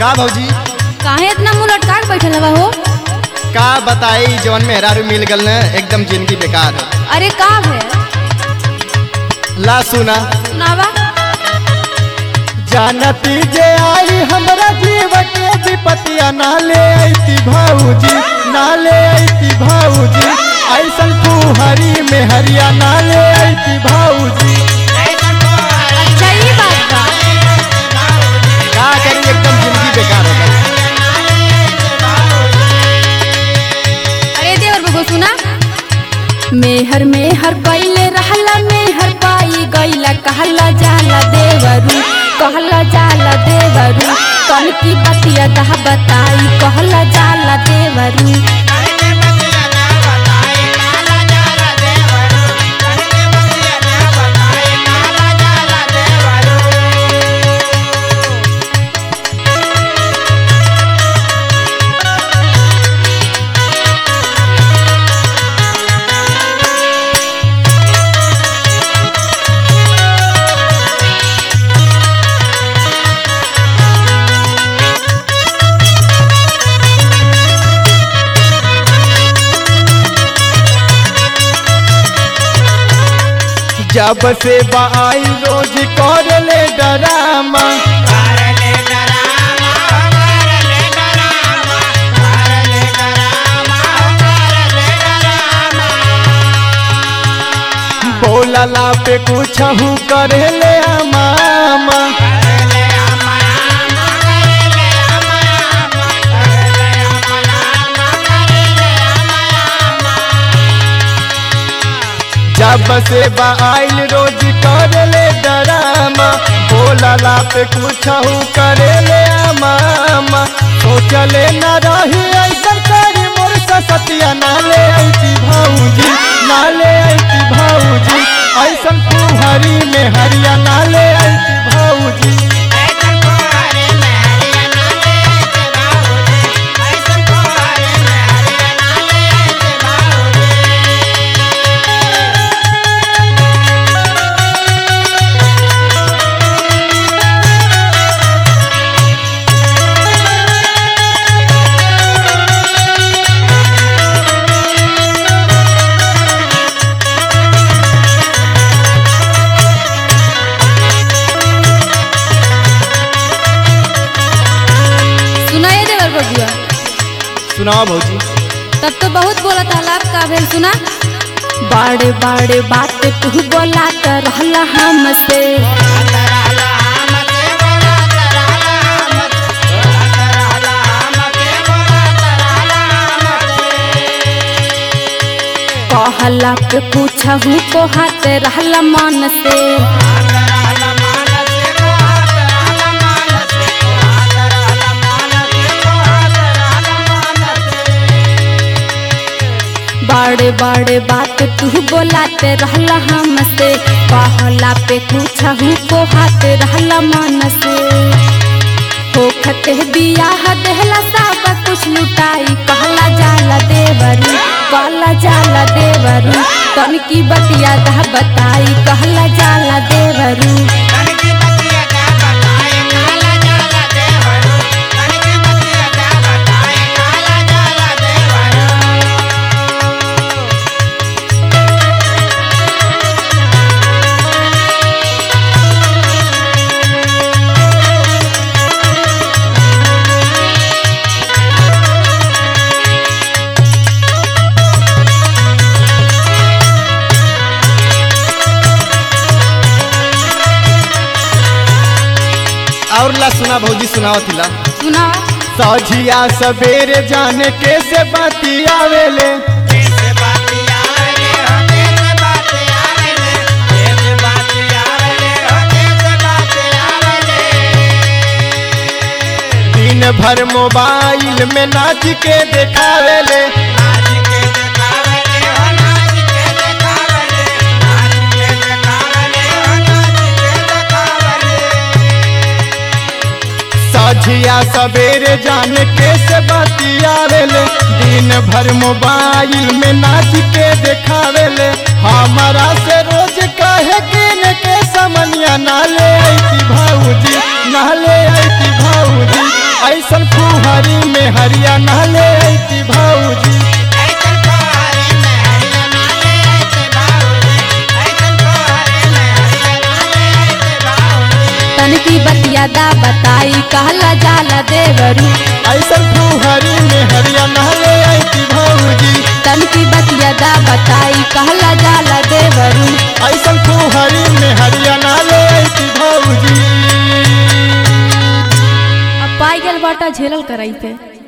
का भौजी काहे इतना मुंह लटका के बैठल हवा हो का बताई जवन मेहरारू मिल गल न एकदम जिंदगी बेकार अरे का है ला सुना सुनावा जानती जे आई हमरा जीव के विपतिया ना ले आईती भाऊजी ना ले आईती भाऊजी ऐसन कुहरी में हरिया ना ले आईती भाऊजी अच्छा ये बात बा का करी एकदम जिंदगी बेकार हो गई अरे देवर बबू सुना मेहर मेहर कैले रहला मेहर पाई गईला कहला जाला देवरू कहला जाला देवरू कल की बतिया दह बताई कहला जाला देवरू जब से बाई रोज कर ले डरामा बोलला पे कुछ करे ले मामा जब से बाइल रोज कर ले डरामा बोलला पे कुछ करे ले मामा सोचले न रही ऐसा करी मोर सतिया ना ले आईती भाऊजी ना ले आईती भाऊजी ऐसा कुहरी में हरिया ना ले आईती भाऊजी सुना ये देवर बबुआ सुनाओ भौजी तब तो बहुत बोला था लाभ का भेल सुना बाड़े बाड़े बात तू बोला कर रहला हमसे कहला पे पूछहू को हाथ रहला मन से बड़े बड़े बात तू बोलाते रहला हमसे कहला पे पूछहू को हाथ रहला मन से होखत बियाह देहला सब कुछ लुटाई कहला जाला देवरू कहला जाला देवरू तन की बतिया दह बताई कहला जाला देवरू और ला सुना भौजी सुनाओ थिला सुना सझिया सवेरे जाने कैसे बाती आवेले दिन भर मोबाइल में नाच के देखावेले सझिया सवेरे जाने कैसे बाती आवेले दिन भर मोबाइल में नाच के देखावेले हमारा से रोज कहे किन के समनिया ना ले आईती भाऊजी ना ले आईती भाऊजी में हरिया नहले ऐती भौजी तनकी बतिया दा बताई कहला जाला देवरू ऐसन फुहरी में हरिया नहले ऐती भौजी तनकी बतिया दा बताई कहला जाला देवरू ऐसन फुहरी में हरिया नहले ऐती भौजी अब पाई गेल बाटा झेलल कराई पे